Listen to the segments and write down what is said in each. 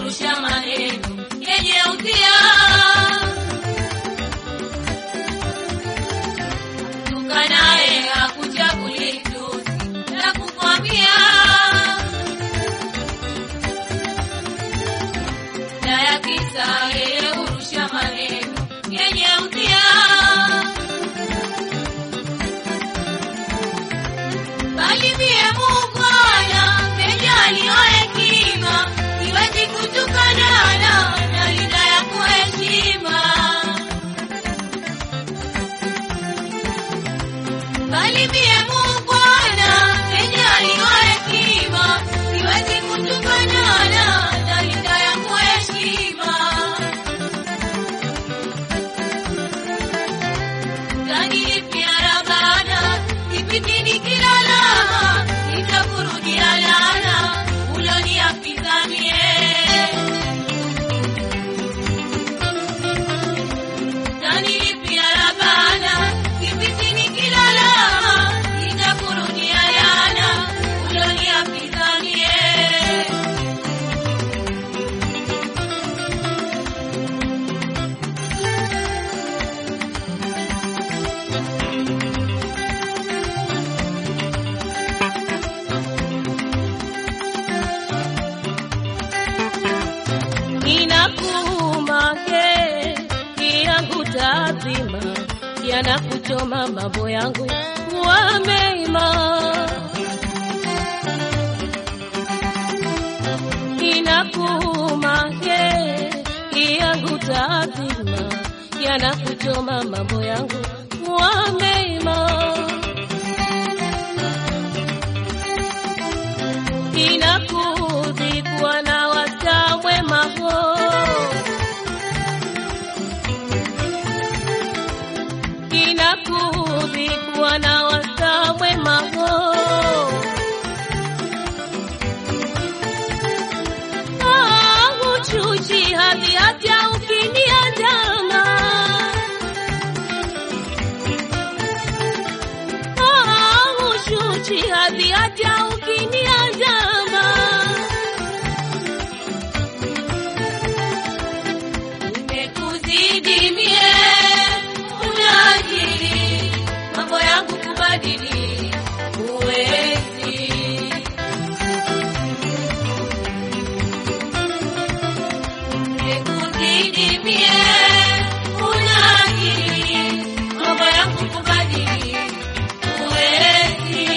hurusha maneno yenye udhia. Tukanaye hakuchaguli tusi la kukwambia, na ya kisa yeye hurusha maneno yenye udhia. Bali mie Muungwana mejaliwa hekima, siwezi kutukanana na linda ya kuheshima. Bali mie Muungwana mejaliwa hekima, siwezi kutukanana na linda ya kuheshima. Utanilipia rabana kipindi nikilala, nitakurudia lana uloniapiza mie. Utanilipia rabana kipindi nikilala, nitakurudia lana uloniapiza mie. Inakuuma ke yangu tazima, yanakuchoma mambo yangu kuwa mema. Inakuuma ke yangu tazima, yanakuchoma mambo yangu kuwa mema. Inakudhi kuwa na wasta mwema ho Inakudhi kuwa na wasta mwema ho Ah, uchuchi hadhi hata ukiniandama Ah, uchuchi hadhi hata ukiniandama Nimekuzidi mie, unajiri mambo yangu kubadili, huwezi. Nimekuzidi mie, unajiri mambo yangu kubadili, huwezi.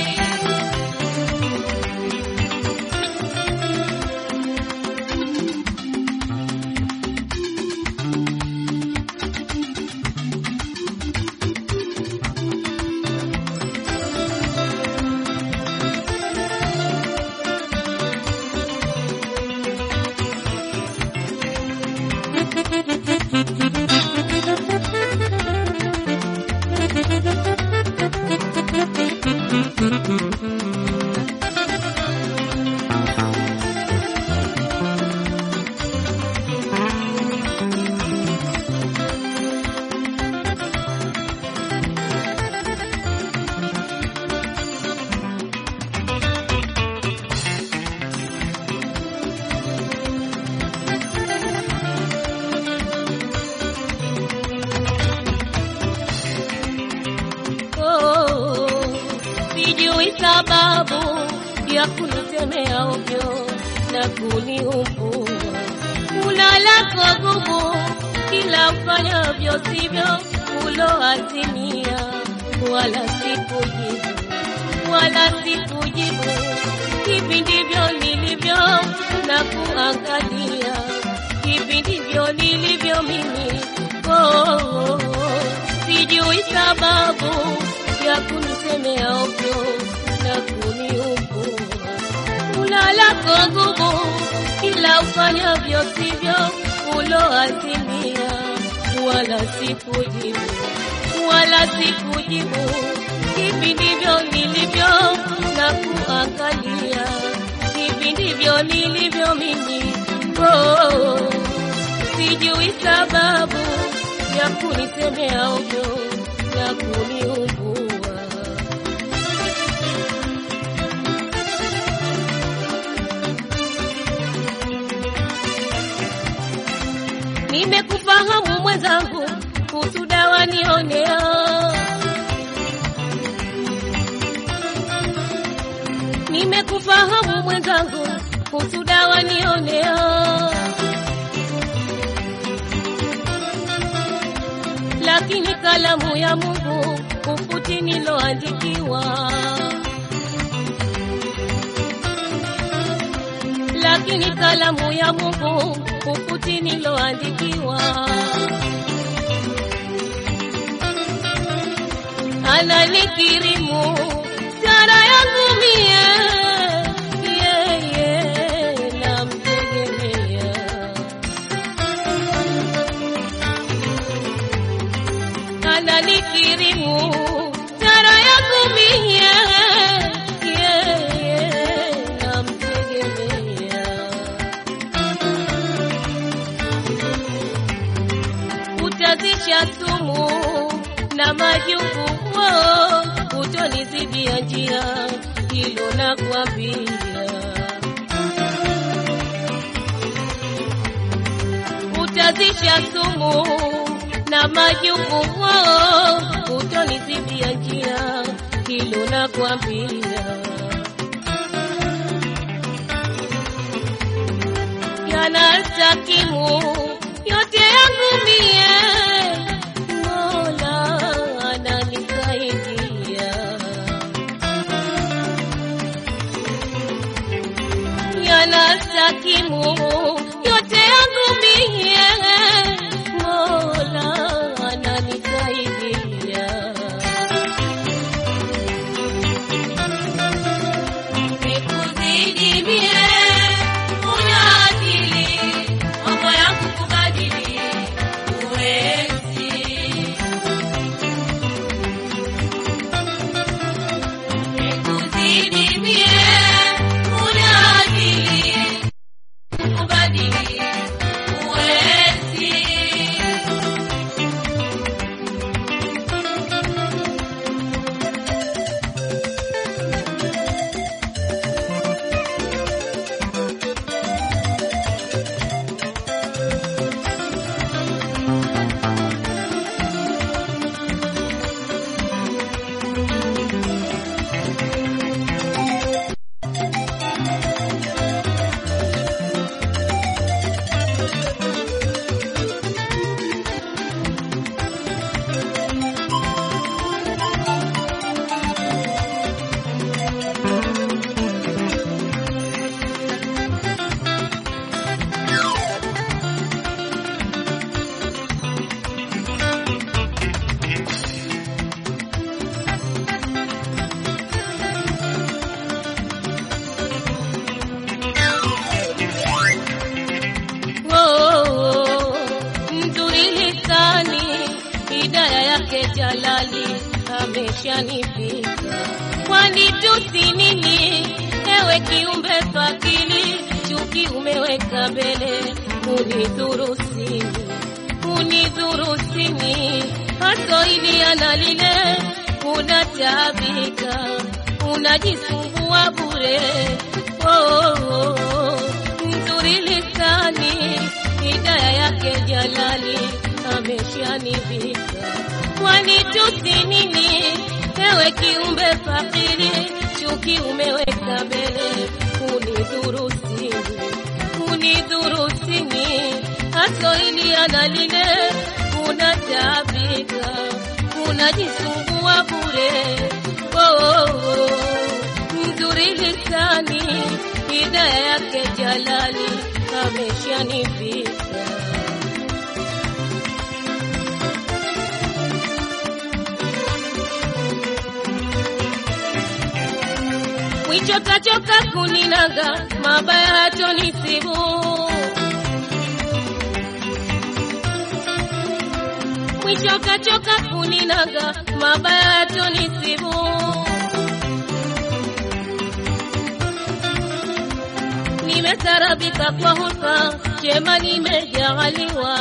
Oh, sijui sababu ya kunitemea ovyo na kuniumbua. Unalako gumu kila ufanyavyo sivyo uloazimia, wala sikujibu, wala sikujibu. Hivi ndivyo nilivyo na kuangalia, hivi ndivyo nilivyo mimi. Oh, oh, oh. Sijui sababu ya kunisemea ovyo na kuniumbua. Unalako nguvu kila ufanyavyo sivyo uloazimia, wala sikujibu, wala sikujibu. Hivi ndivyo nilivyo na kuangalia, hivi ndivyo nilivyo mimi. Oh, sijui sababu ya kunisemea ovyo na kuniumbua. Nimekufahamu mwenzangu, husuda wanionea. Nimekufahamu mwenzangu, husuda wanionea. Lakini kalamu ya Mungu hufuti niloandikiwa. lakini kalamu ya Mungu hufuti niloandikiwa. Ananikirimu sara yangu mie, yeye namtegemea. Ananikirimu sara yangu mie, yeye namtegemea. utazisha sumu na majungu oh, utonizidia njia, hilo nakwambia. Utazisha sumu na majungu oh, utonizidia njia, hilo nakwambia. yanastakimu yote yangu mie, Mola ananisaidia. Yanastakimu yote yangu mie, Mola ananisaidia. Nikuzidi mie, una akili, mambo yangu kubadili, huwezi. Nikuzidi mie, una akili, kubadili, huwezi. Oh, mzuri lisani, hidaya yake Jalali ameshanifika. Kwani tusi nini, ewe kiumbe fakili, chuki umeweka mbele, unidhuru sini, unidhuru sini, haso ili analile, unataabika, unajisumbua bure. Oh, oh, oh, nzuri lisani, hidaya yake Jalali ameshanivika. Kwani tusi nini, ewe kiumbe fakiri, chuki umeweka mbele, unidhuru sini, unidhuru sini, haso ili analile, unataabika, unajisumbua bure. Oh, oh, oh, mzuri lisani, hidaya yake Jalali ameshanifika. Mwicho kachoka kuninaga, mabaya hatonisibu. Mwicho kachoka kuninaga, mabaya hatonisibu. Nimesarabika kwa hulka, chema nimejaliwa.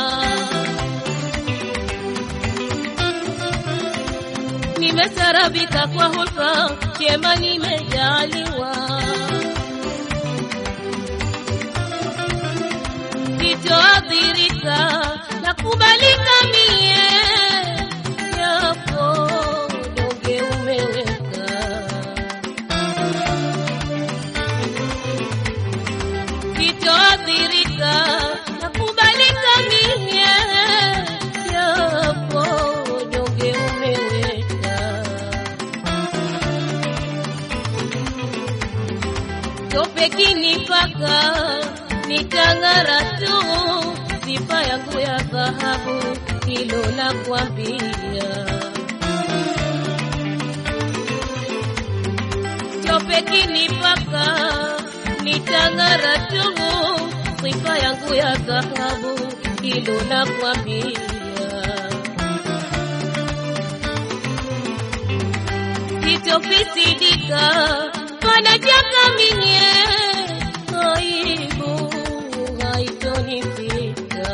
Nimesarabika kwa hulka, chema nimejaliwa. Sitoathirika na kubalika mie yapo donge umeweka sitoathirika na kubalika mie yapo donge umeweka tope kinipaka nitang'ara tu sifa yangu ya dhahabu hilo la kwambia tope kinipaka nitang'ara tu sifa yangu ya dhahabu hilo la kwambia sitofisidika panachaka minye aibu haitonifika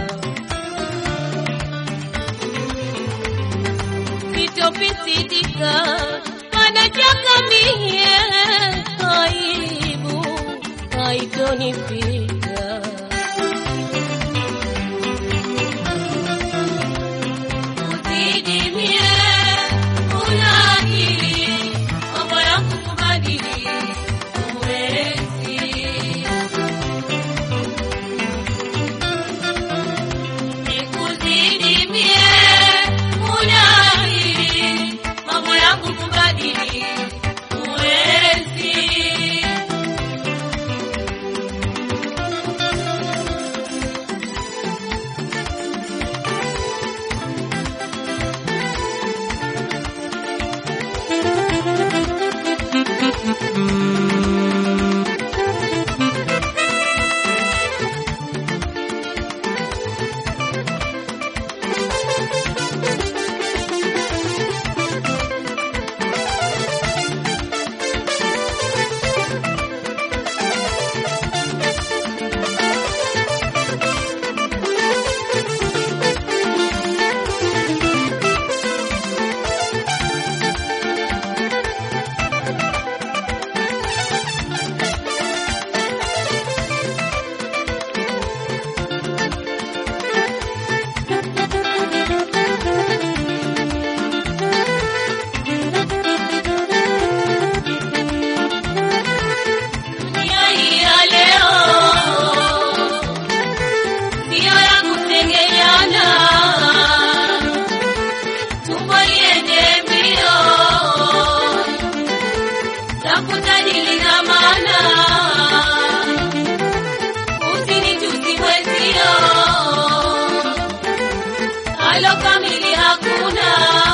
sitofisidika panachaka minye aibu haitonifika Usidimie, una akili, mambo ya kukubadili, huwezi. Nikuzidimie, una akili, mambo ya kukubadili, huwezi. Dunia hii ya leo sio ya kutengeana, tumbo liende mbio, tafuta dili na maana, usinitusi mwenzio, halo kamili hakuna.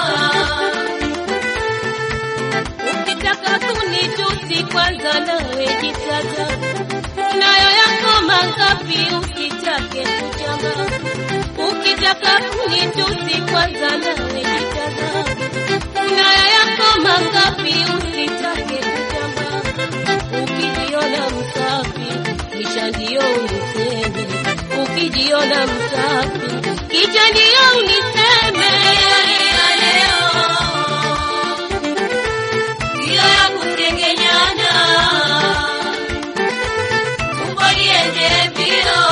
Ukitaka kunitusi kwanza nawe jitaka, unayo yako mangapi usitake kuchanga. Ukitaka kunitusi kwanza nawe jitaka, unayo yako mangapi usitake kuchanga. Ukijiona msafi kisha ndio uniseme, ukijiona msafi kisha ndio uniseme. ya leo sio ya kutengenyana, tumbo liende mbio,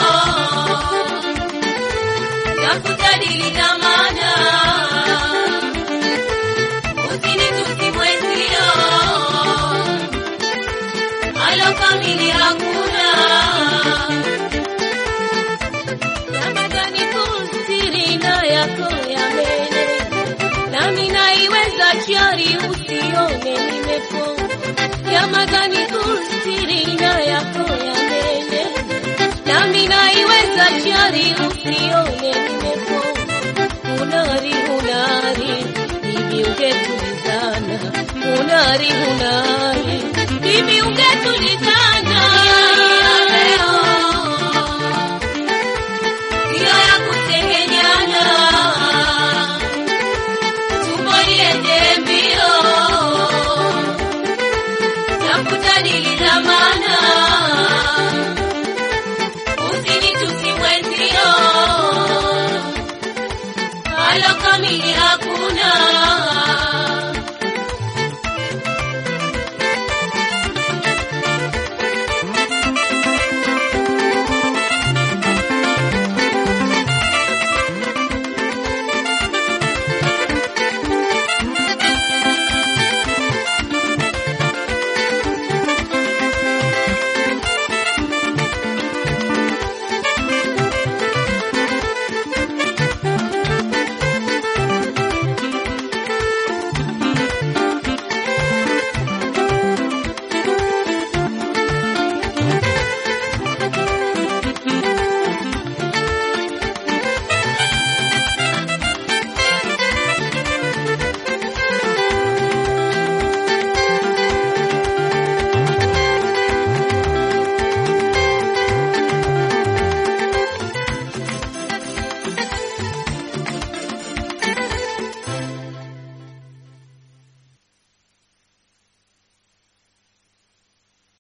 tafuta dili na maana, usinitusi mwenzio, halo kamili hakuna. Ramadhani kusiri na yako ya mbele, nami naiweza shari usione nimepona. Ramadhani kusiri na yako ya mbele, nami naiweza shari usione nimepona. Unari unari, hivi ungetulizana. Unari unari, hivi ungetulizana.